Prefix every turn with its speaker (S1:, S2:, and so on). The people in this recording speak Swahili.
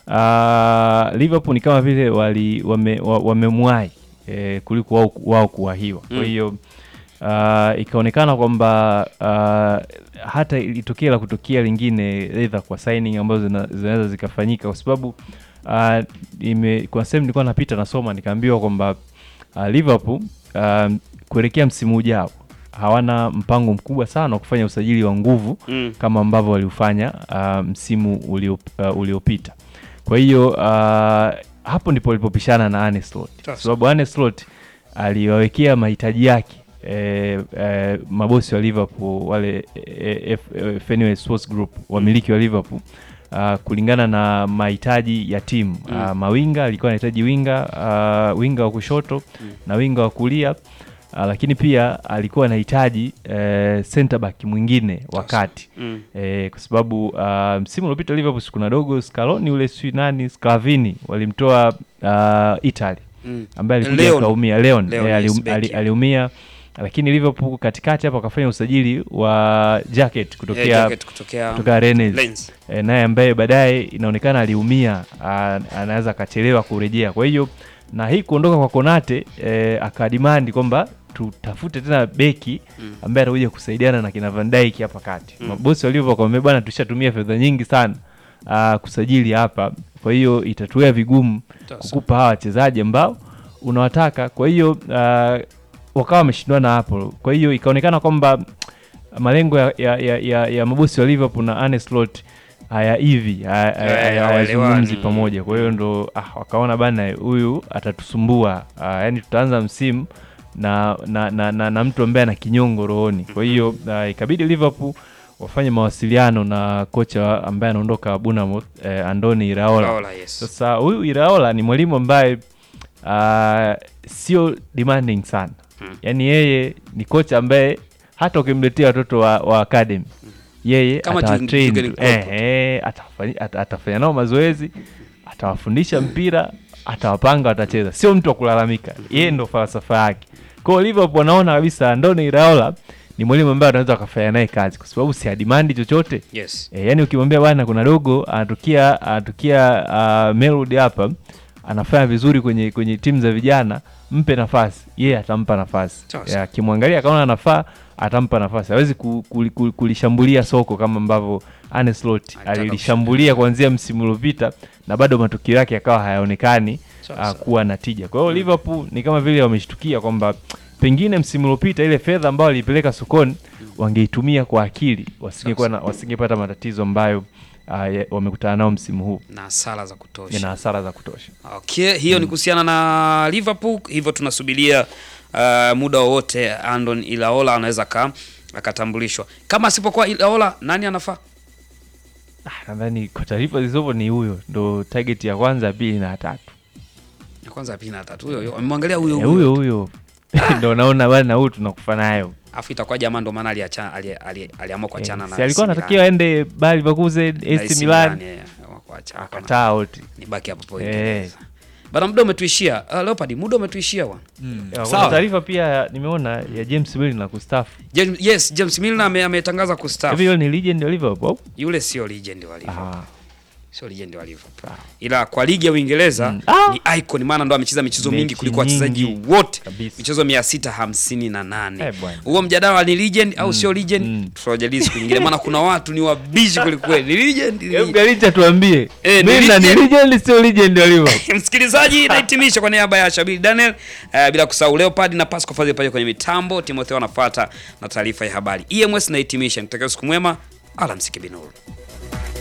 S1: uh, Liverpool ni kama vile wali wame, wa- wamemwahi eh, kuliko wao, wao kuwahiwa. Kwa
S2: Mm.
S1: hiyo uh, ikaonekana kwamba uh, hata ilitokea la kutokea lingine either kwa signing ambazo zina- zinaweza zikafanyika kwa sababu uh, ime, kwa sehemu nilikuwa napita nasoma nikaambiwa kwamba uh, Liverpool uh, kuelekea msimu ujao hawana mpango mkubwa sana wa kufanya usajili wa nguvu
S2: Mm.
S1: kama ambavyo waliufanya uh, msimu ulio, uh, uliopita. Kwa hiyo uh, hapo ndipo walipopishana na Arne Slot, kwa
S2: Sasa.
S1: sababu Arne Slot aliwawekea mahitaji yake eh, eh, mabosi wa Liverpool wale eh, F- eh, Fenway Sports Group wamiliki wa Liverpool uh, kulingana na mahitaji ya timu
S2: Mm.
S1: uh, mawinga alikuwa anahitaji winga uh, winga wa kushoto
S2: Mm.
S1: na winga wa kulia uh, lakini pia alikuwa anahitaji uh, center back mwingine wakati
S2: Mm.
S1: eh, kwa sababu uh, msimu uliopita Liverpool si kuna dogo Scaloni ule si nani Sclavini walimtoa uh, Italy
S2: Mm.
S1: ambaye alikuja
S2: Leon.
S1: akaumia Leon,
S2: Leon,
S1: eh,
S2: yes,
S1: alium-
S2: beki.
S1: ali- aliumia lakini Liverpool katikati hapo akafanya usajili wa Jacket
S2: Eh,
S1: kutokea
S2: Jacket kutokea
S1: kutoka Rennes
S2: Lens.
S1: e, naye ambaye baadaye inaonekana aliumia, a- anaweza akachelewa kurejea. Kwa hiyo na hii kuondoka kwa Konate e, akadimandi kwamba tutafute tena beki
S2: Mm.
S1: ambaye atakuja kusaidiana na kina Van Dijk hapa kati.
S2: Mm.
S1: Mabosi walivyo kwamba bwana, tushatumia fedha nyingi sana a, kusajili hapa, kwa hiyo itatuia vigumu
S2: Sasa.
S1: kukupa hawa wachezaji ambao unawataka. Kwa hiyo uh, wakawa wameshindana hapo, kwa hiyo ikaonekana kwamba malengo ya, ya, ya, ya, ya mabosi wa Liverpool na Arne Slot haya hivi haya- haya-
S2: Eh,
S1: haya-
S2: hawaelewani.
S1: hawazungumzi pamoja. Kwa hiyo ndo ah, wakaona bana, huyu atatusumbua ah, yani tutaanza msimu na na, na, na, na mtu ambaye ana kinyongo rohoni. Kwa hiyo ah, ikabidi Liverpool wafanye mawasiliano na kocha ambaye anaondoka Bournemouth eh, Andoni Iraola.
S2: Raola, yes.
S1: Sasa huyu Iraola ni mwalimu ambaye uh, sio demanding sana
S2: Hmm.
S1: yaani yeye ni kocha ambaye hata ukimletea watoto wa, wa academy yeye
S2: Kama
S1: atawatrain
S2: Jurgen
S1: tu.
S2: Klopp.
S1: eh, eh, atafanya, at, atafanya nao mazoezi atawafundisha mpira atawapanga watacheza sio mtu wa kulalamika yeye ndo falsafa yake kwao Liverpool wanaona kabisa Andoni Iraola ni mwalimu ambaye anaweza wakafanya naye kazi kwa sababu si adimandi chochote
S2: Yes.
S1: E, yani ukimwambia bwana kuna dogo anatukia anatukia uh, Melwood hapa anafanya vizuri kwenye kwenye timu za vijana, mpe nafasi, yeye atampa nafasi.
S2: Sasa.
S1: Ya, Akimwangalia akaona anafaa, atampa nafasi. Hawezi ku, ku, ku, kulishambulia soko kama ambavyo Arne Slot
S2: Alitaka
S1: alilishambulia kuanzia msimu uliopita na bado matukio yake yakawa hayaonekani
S2: Sasa.
S1: uh, kuwa na tija. Kwa hiyo Liverpool ni kama vile wameshtukia kwamba pengine msimu uliopita ile fedha ambayo waliipeleka sokoni wangeitumia kwa akili, wasingekuwa na- wasingepata matatizo ambayo uh, ya- wamekutana nao msimu huu
S2: Na hasara za kutosha.
S1: yana hasara za kutosha.
S2: Okay, hiyo ni kuhusiana na Liverpool, hivyo tunasubiria uh, muda wowote Andon Ilaola anaweza ka akatambulishwa. Kama asipokuwa Ilaola, nani anafaa?
S1: Ah, nadhani kwa taarifa zilizopo ni huyo ndo target ya kwanza, ya pili na ya tatu.
S2: Ya kwanza, ya pili na tatu. Huyo huyo. Amemwangalia huyo
S1: Eh,
S2: huyo.
S1: huyo huyo ndo naona bwana, huyu tunakufa nayo.
S2: Afu itakuwa jamaa ndo maana aliacha ali, ali, aliamua kuachana
S1: Eh,
S2: na
S1: si alikuwa
S2: AC
S1: anatakiwa aende Bayer Leverkusen,
S2: Milan.
S1: AC
S2: AC
S1: Milan,
S2: Milan, yeah, aliamua kuacha.
S1: akataa wote.
S2: Nibaki hapo hapo
S1: Eh.
S2: Uingereza. Bana, muda umetuishia. Uh, Leopard, muda umetuishia bwana.
S3: Mm.
S1: Ya, Kuna
S3: Sawa.
S1: taarifa pia ya- nimeona ya James Milner na kustaafu.
S2: James, yes, James Milner ame- ametangaza
S1: Hivi
S2: kustaafu.
S1: yule ni legend wa Liverpool? au?
S2: Yule sio legend wa Liverpool.
S1: Ah.
S2: Sio legend wa Liverpool. Ila kwa ligi ya Uingereza
S1: Mm. Ah!
S2: ni icon maana ndo amecheza michezo mingi
S1: Mechi
S2: kuliko wachezaji
S1: nyingi.
S2: wote.
S1: Kabisa.
S2: Michezo 658.
S1: Eh, bwana.
S2: Huo mjadala ni legend au sio legend?
S1: mm.
S2: Tutajadili siku nyingine maana kuna watu ni wabishi kweli kweli. Ni legend. ni
S1: Hebu
S2: legend.
S1: Galicha tuambie.
S2: Eh, ni
S1: Milner ni
S2: legend.
S1: legend sio legend wa Liverpool?
S2: Msikilizaji, nahitimisha kwa niaba ya Shabiri Daniel uh, bila kusahau Leopard na Pasco Fadhili pale kwenye mitambo, Timotheo anafuata na taarifa ya habari. EMS nahitimisha, nitakia siku mwema, alamsiki binuru.